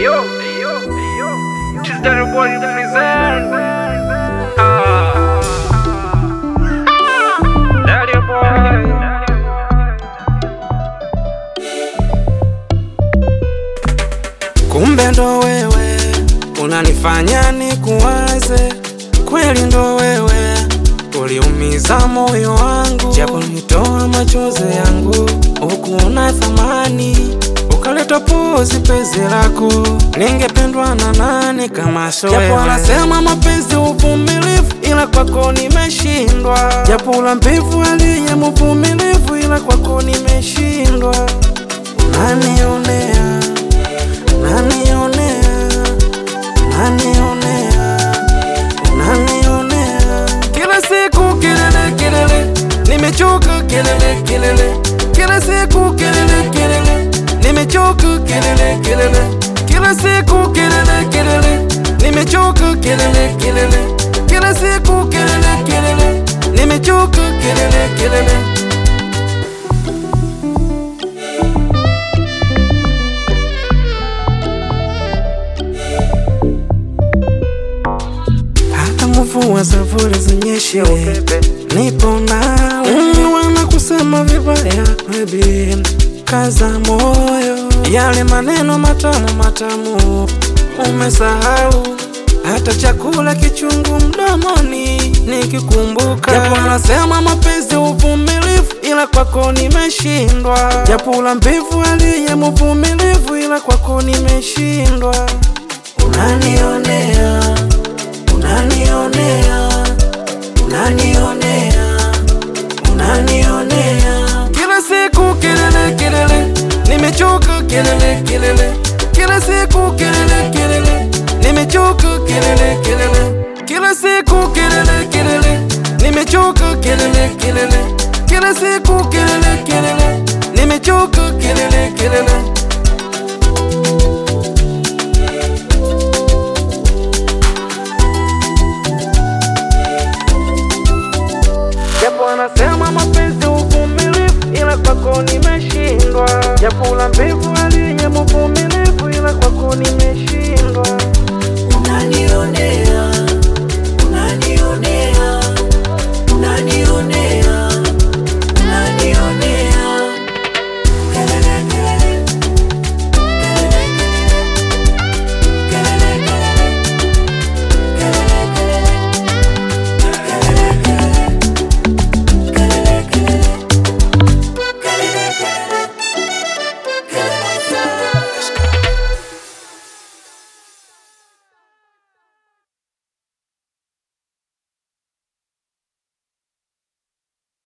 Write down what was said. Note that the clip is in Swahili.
yo, yo, yo. Just that boy in present. Ah. Daddy boy. Kumbe ndo wewe unanifanya nikuwaze, kweli ndo wewe uliumiza moyo wangu, japo nitoa machozi yangu, ukuona thamani ukaleta pozi penzi lako, ningependwa na nani kama sio wewe? Japo anasema mapenzi uvumilivu, ila kwako nimeshindwa, japo la mbivu aliye mvumilivu, ila kwako nimeshindwa, unanionea Unanionea, unanionea, unanionea. Kila siku kelele kelele, nimechoka kelele kelele. Kila siku kelele kelele, nimechoka kelele kelele. Kila siku kelele kelele, nimechoka kelele kelele. Kila siku kelele kelele, nimechoka kelele kelele. hata mvua za vuli zinyeshe, nipo nawe. Mm, wana kusema vibaya, baby, kaza moyo, yale maneno matamu matamu umesahau, hata chakula kichungu mdomoni nikikumbuka. Japo anasema mapenzi uvumilivu, ila kwako nimeshindwa. Japo la mbivu aliye mvumilivu, ila kwako nimeshindwa. Unanionea unanionea, unanionea, unanionea. Kila siku kelele kelele, nimechoka kelele kelele. Kila siku kelele kelele, nimechoka kelele kelele. Kila siku kelele kelele, nimechoka kelele kelele. Kila siku kelele kelele, nimechoka kelele kelele. Japo anasema mapenzi uvumilivu, ila kwako nimeshindwa. Japo la mbivu aliye mvumilivu, ila kwako nimeshindwa. Unanionea